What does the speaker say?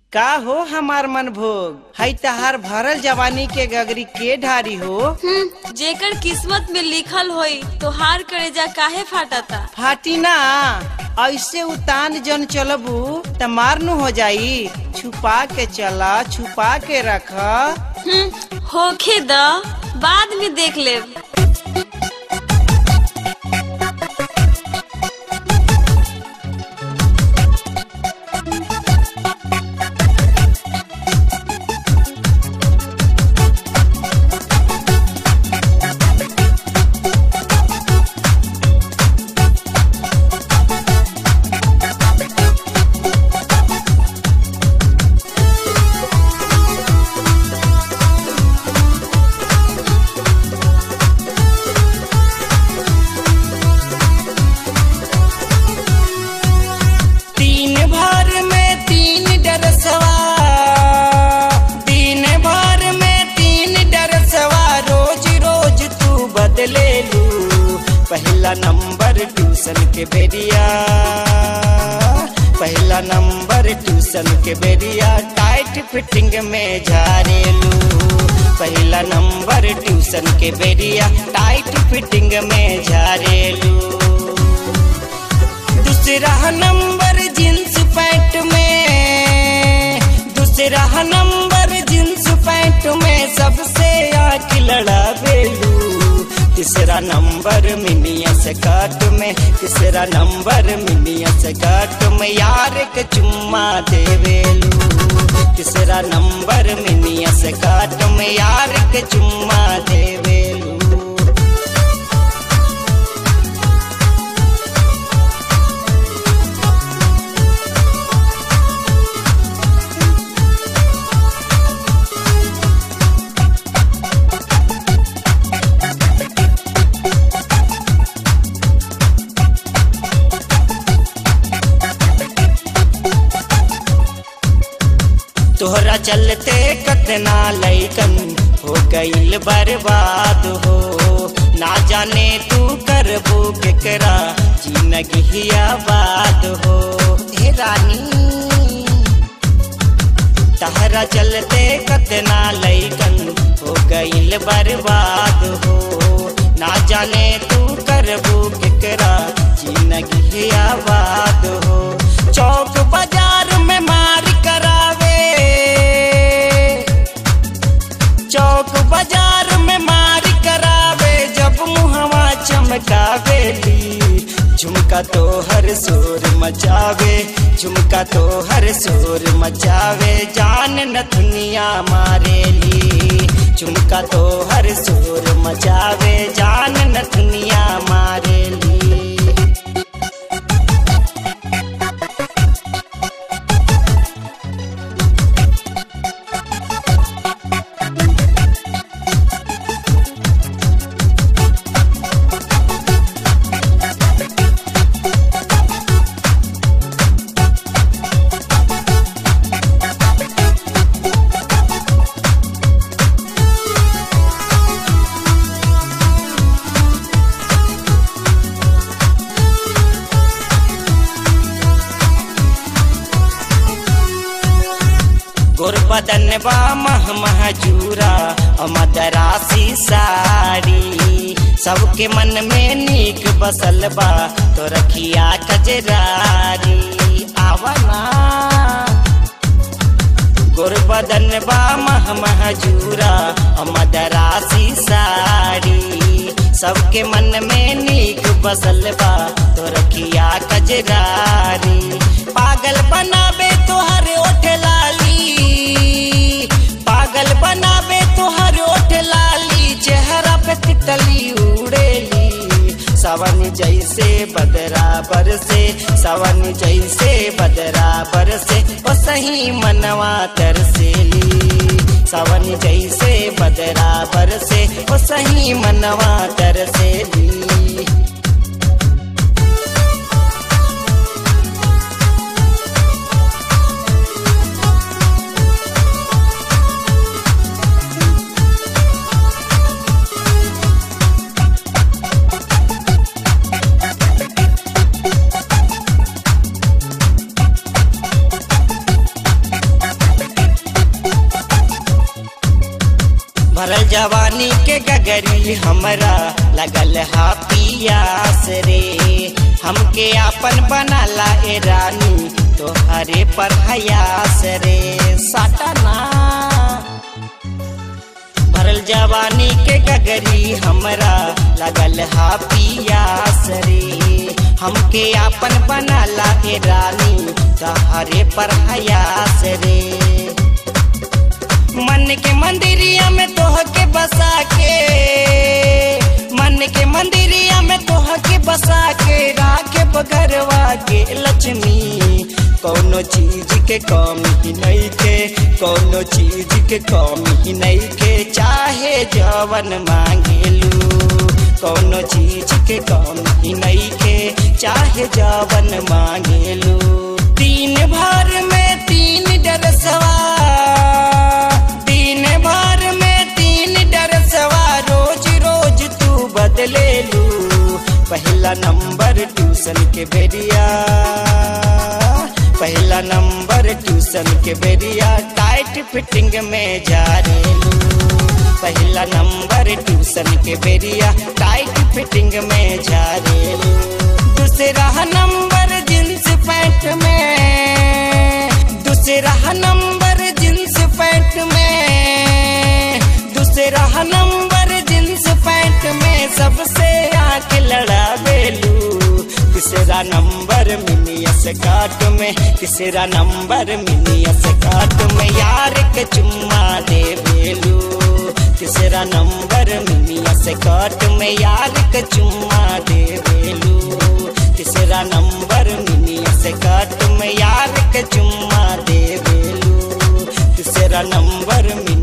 का हो हमार मन भोग हई तहार भरल जवानी के गगरी के ढारी हो हम्म, जेकर किस्मत में लिखल होई तो हार करेजा काहे फाटता फाटी ना ऐसे उतान जन चलबू त मारनु हो जाई छुपा के चला छुपा के रख हम्म, होखे द बाद में देख लेब तीन भर में तीन डरसवा तीन भर में तीन डरसवा रोज रोज तू बदले लू पहला नंबर ट्यूशन के बेरिया पहला नंबर ट्यूशन के बेरिया टाइट फिटिंग में झारेलू पहला नंबर ट्यूशन के बेरिया टाइट फिटिंग में झारेलू दूसरा नंबर जींस पैंट में दूसरा नंबर जींस पैंट में सबसे आँख लड़ा बेलू तीसरा नंबर मिनिया से काट में तीसरा नंबर मिनिया से काट में यार के चुम्मा देवेलू तीसरा नंबर मिनिया से काट में यार के चुम्मा देवेलू तोहरा चलते कतना लैकन हो गईल बर्बाद हो ना जाने तू करबू केकरा जिंदगी आबाद हो हे रानी तहरा चलते कतना लैकन हो गईल बर्बाद हो ना जाने तू करबू केकरा जिंदगी आबाद हो चौक बाजार में मार करावे चौक बाजार में मार करावे जब मुहवा चमकावेली झुमका तो हर शोर मचावे झुमका तो हर शोर मचावे जान न दुनिया मारेली झुमका तो हर शोर मचावे जान न दुनिया मारेली गोरबदन बा मह महजूरा मदरासी साड़ी सबके मन में नीक बसल बा तो रखिया कजरारी आवना गोरबदन बा मह महजूरा मदरासी साड़ी सबके मन में नीक बसल बा तो रखिया कजरारी पागल बनावे तोहर ओठ लाली पागल बनावे तोहर ओठ लाली चेहरा पे तितली उड़ेली सावन जैसे बदराबर से सावन जैसे बदराबर से ओ सही मनवा तरसेली सावन जैसे बदराबर से ओ सही मनवा तरसेली जवानी के गगरी हमरा लगल हा पियास रे हमके आपन बनाला ए रानी तोहरे पर हयास रे साटना भरल जवानी के गगरी हमरा लगल हा पियास रे हमके आपन बनाला ए रानी तोहरे पर हयास रे मन के मंदिरिया में तोह के बसा के मन के मंदिरिया में तोह के बसा के राखे बगरवा के लक्ष्मी कौनो चीज के कमी नहीं के कौनो चीज के कमी नहीं के चाहे जवन मांगेलू कौनो चीज के कमी नहीं के चाहे जवन मांगेलू तीन भर में तीन डरसवा दिन भर में तीन डरसवा रोज रोज तू बदले लू पहला नंबर ट्यूशन के बेरिया पहला नंबर ट्यूशन के बेरिया टाइट फिटिंग में जा रेलू पहला नंबर ट्यूशन के बेरिया टाइट फिटिंग में जा रेलू दूसरा नंबर जींस पैंट में दूसरा नंबर जींस पैंट में दूसरा नंबर जींस पैंट में सबसे आंख लड़ा बेलू तीसरा नंबर मिनियस काट में तीसरा नंबर मिनियस काट में यार के चुम्मा दे बेलू तीसरा नंबर मिनियस काट में यार के चुम्मा दे बेलू तीसरा नंबर मिनियस काट में यार के चुम्मा दे बेलू तीसरा नंबर मिनी